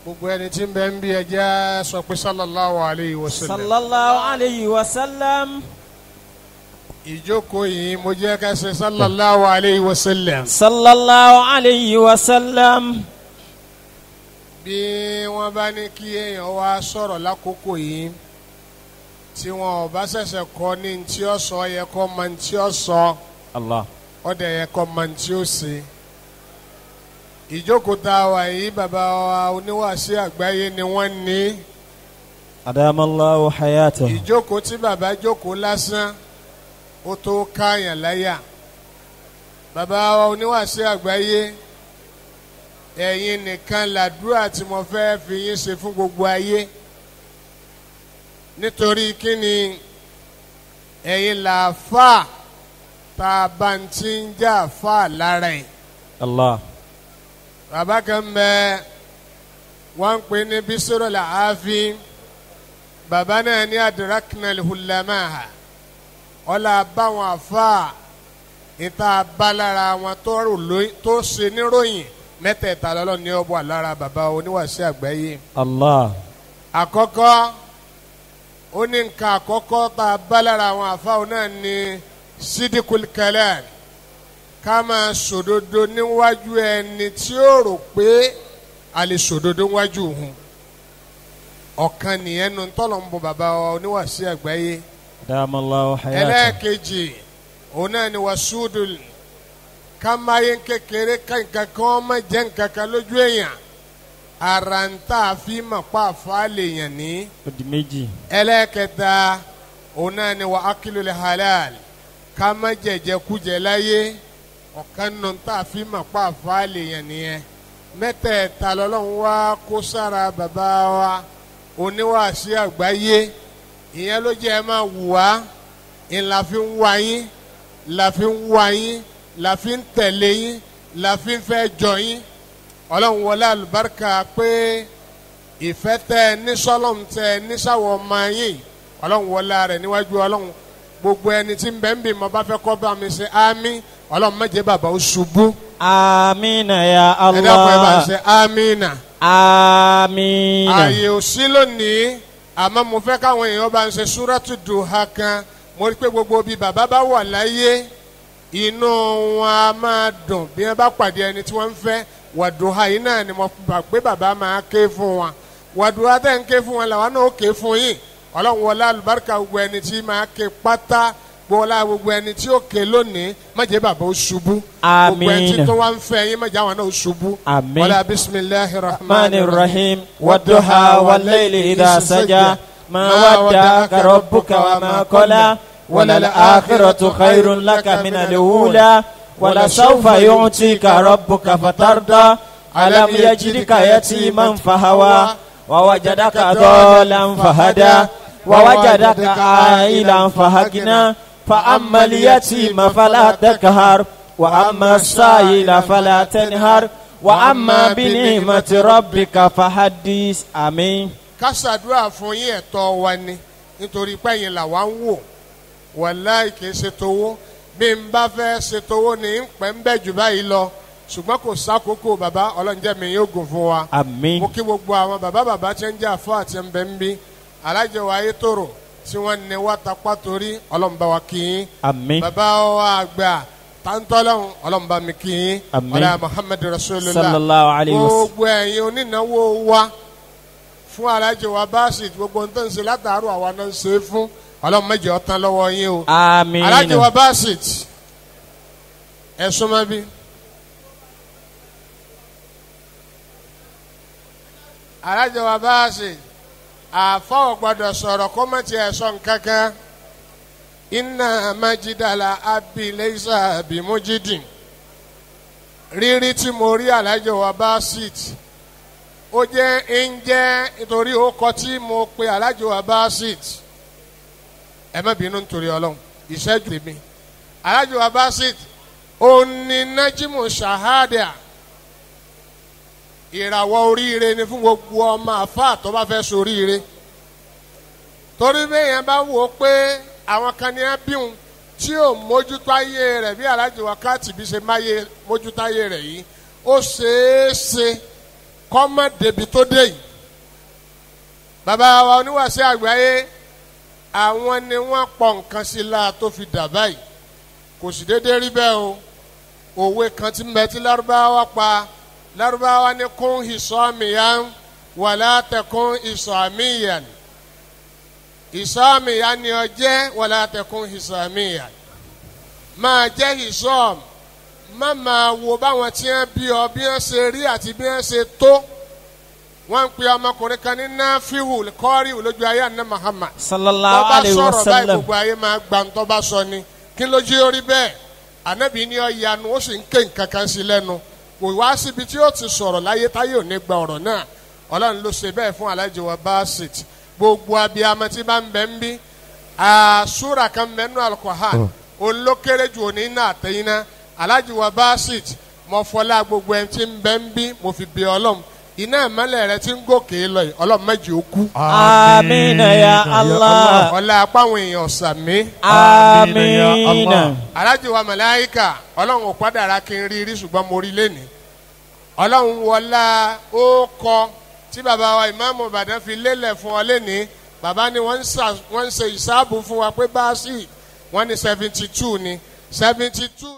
gbogbo ẹni tí ń bẹ ń bí ẹjẹ́ sọ pé sallallahu alayhi wa sallam. sallallahu alayhi wa sallam. ìjókòó yìí mo jẹ́ ká ṣe sallallahu alayhi wa sallam. sallallahu alayhi wa sallam. bí wọ́n bá ní kí èèyàn wá sọ̀rọ̀ lákòókò yìí tí wọn ò bá ṣẹ̀ṣẹ̀ kọ́ ní tí ó sọ yẹ kó mọ tí ó sọ allah. ó dẹ̀ yẹ kó mọ tí ó ṣe. ìjókòó tá a wà yìí bàbá wa oníwàásí àgbáyé ni wọ́n ní. adamallahu hayatahu. ìjókòó tí bàbá jókòó lásán ó tó káyàn láyà bàbá wa oníwàásí àgbáyé ẹ̀yin nìkan làdúrà tí mo fẹ́ fi yín ṣe fún gbogbo ayé nítorí kíni ẹ̀yin làáfà tá a bá ń ti ń jà fà lára ẹ̀ allah. bàbá kan bẹ wọ́n ń pè ní bísírò làáfin bàbá náà ní adraknal hulamaha ọlá báwọn àfa ìta balára wọn tó rò lóyún tó ṣe níròyìn mẹ́tẹ̀ẹ̀ta lọ́lọ́ ní ọ̀bọ̀ lára bàbá oníwàásí àgbáyé allah. àkọ́kọ́ ó ní nǹkan àkọ́kọ́ tá a balára àwọn àfa òun náà ní sidikul kalam ká máa sòdodo níwájú ẹni tí ó rò pé a lè sòdodo níwájú òun ọ̀kan nìyẹn nu tọ́lọ̀ ń bọ bàbá oníwàásí àgbáyé adamallahu hayatahu. ẹlẹ́ẹ̀kejì òun náà ni wàsúùdùl kámáyé kékeré ká nǹkan kan ọmọ jẹ́ nǹkan kan lójú èèyàn ara ń tà fi mọ̀ pa àfáàlè yàn ní. ó di méjì. ẹlẹ́ẹ̀kẹta òun náà ni wà ákìlul halal ká má jẹ̀jẹ̀ kújẹ láyé ọ̀kan nù ń tà fi mọ̀ pa àfáàlè yàn nìyẹn mẹ́tẹ̀ẹ̀ta lọ́lọ́run wá kó sára bàbá wa oníwàásí àgbáyé ìyẹn ló jẹ́ ẹ máa wù wá ìlà fi ń wá yín la fi ń wá yín la fi ń tẹ̀lé yín la fi ń fẹ́ jọ yín ọlọ́run wọlé àlùbáríkà pé ìfẹ́ tẹ nísọ́lọ́m tẹ nísàwọ̀ ọmọ yín ọlọ́run wọlé rẹ̀ níwájú ọlọ́run gbogbo ẹni tí ń bẹ ń bì mọ́ bá fẹ́ kọ́ bá mi ṣe ámì ọlọ́run má jẹ́ bàbá ó ṣubú amina ya ẹ dákun ẹ bá ń allah. ṣe ámìnà amina. ààyè ò sí lónìí àmọ́ mo fẹ́ káwọn èèyàn bá ń ṣe súrátù dùhà kan mo rí pé gbogbo bíi bàbá bá wà láyé inú wọn a máa dùn bí wọn bá pàdé ẹni tí wọ́n ń fẹ́ wàdùhà yìí náà ni mo gbà pé bàbá máa ké fún wọn wàdùhà tẹ̀ ń ké fún wọn làwọn náà ó ké fún yín ọlọ́run wọlé alùbáríkà gbogbo ẹni tí máa ké pátá gbọ́lá gbogbo ẹni tí ó ké lónìí má jẹ́ bàbá ó ṣubú gbogbo ẹni tí Àmín. tó wá ń fẹ́ yín má jẹ́ àwọn náà ó ṣubú Àmín. wọlé bisimilahi الرحمن الرحيم والضحى والليل إذا سجى ما ودعك ربك وما قلى وللآخرة خير لك من الأولى ولسوف يعطيك ربك فترضى ألم يجدك يتيما فهوى ووجدك ضالا فهدى ووجدك عائلا فهكنا فأما اليتيم فلا تكهر وأما السائل فلا تنهر وأما بنعمة ربك فحدث آمين ká ṣàdúrà fún yín ẹ̀tọ́ wa ni nítorí pẹ́yìn làwa ń wò wàláì kìí ṣe towó bí n bá fẹ́ ṣe towó ni ń pẹ́ ń bẹ́ jù báyìí lọ ṣùgbọ́n kò sákòókò bàbá ọlọ́njẹ́ mi yóò gùn fún wa. آمين mo kí gbogbo àwọn bàbá bàbá tí ń jà fún àti ń bẹ ń bí alájọ wa ayé tòrò tí wọ́n ní wá tapá torí ọlọ́mùbá wa kí yín آمين bàbá wa àgbà tàǹtọ́lọ́hún ọlọ́mùbá mi kí yín Àmín. ọlá muhammed rasulillah صلى الله عليه وسلم gbogbo ẹ̀yin onínáwó wa fún alájọ wa báàsì gbogbo ohun tó ń ṣe látàárọ̀ àwa náà ń ṣe é fún ọlọ́run mẹ́jọ ọ̀tán lọ́wọ́ yín o آمين alájọ wa báàsì ẹ súnmọ́ bí. alájọ wa báàsì àfọwọ́ gbọ́dọ̀ sọ̀rọ̀ kó má tiẹ̀ sọ nǹkan kan iná májídàlá abiléṣà bímújídìn rírí tí mo rí alájọ wa báàsì ó jẹ́ ń jẹ́ nítorí ó kọ tí mo pe alájọ wa báàsì ẹ má bínú nítorí ọlọ́run ìṣẹ́jú mi alájọ wa báàsì ó ní nájímù ṣàhádà ìràwọ̀ oríire ni fún gbogbo ọmọ àfáà tó bá fẹ́ soríire torí bẹ́ẹ̀ bá wò ó pé àwọn kan ní ábíhùn tí ò mójútó ayé rẹ̀ bí alájọ wákàtí bí ṣe máyé mójútó ayé rẹ̀ yìí ó ṣeé ṣe kọ́mọ débi tó dé yìí bàbá wa oníwàásí àgbáyé àwọn ni wọ́n pọ̀ nǹkan sí la tó fi dà báyìí kò sì déédéé rí bẹ́ẹ̀ o òwe kan tí mbẹ tí lárúbáwá pa lárúbáwá ní kún ìsọ́mìyàn wàlá tẹkún ìsọ́mìyàn ìsọ́mìyàn ni ọ jẹ́ wàlá tẹkún ìsọ́mìyàn máa jẹ́ ìsọ́m má máa wo báwọn tí wọ́n bí ọ bí wọ́n ṣe rí àti bí wọ́n ṣe tó wọ́n ń pe ọmọkùnrin kan ní náfíhù kọ́rí lójú ayé àná Muhammad sallallahu tó bá alayhi wa sọ̀rọ̀ báyìí sallam gbogbo ayé máa gba ń tó bá sọ ni kí ló jí orí bẹ́ẹ̀ ànábì ní ọ̀yanu ó sì ń ké nǹkan kan sí lẹ́nu kò wá síbi tí ó ti sọ̀rọ̀ láyé táyé ò ní gba ọ̀rọ̀ náà ọlọ́run ló ṣe bẹ́ẹ̀ fún alájọ wa basit gbogbo abiyamọ tí bá ń bẹ ń bí àṣúra kan bẹ nínú alukohan olókèrè ju òní náà àtẹ̀yìn náà alájọ wa basit mo fọlá gbogbo ẹni tí ń bẹ ń bí mo fi bí ọlọ́run iná ìmọ̀lẹ̀ rẹ ti ń gòkè lọ yìí ọlọ́run méjì ó kú amina ya allah ọlá apá àwọn èèyàn sàmí amina Allah. alájì wa màláíkà ọlọ́run ò padàra kí n rí rí ṣùgbọ́n mo rí lẹ́nìí ọlọ́run wọlá ó kọ tí bàbá wa ìmáàmù ìbàdàn fi lélẹ̀ fún ọ lẹ́nìí bàbá ni wọ́n ń ṣà- wọ́n ń ṣe ìsáàbù fún wa pé báàsì wọ́n ní seventy two ni seventy two.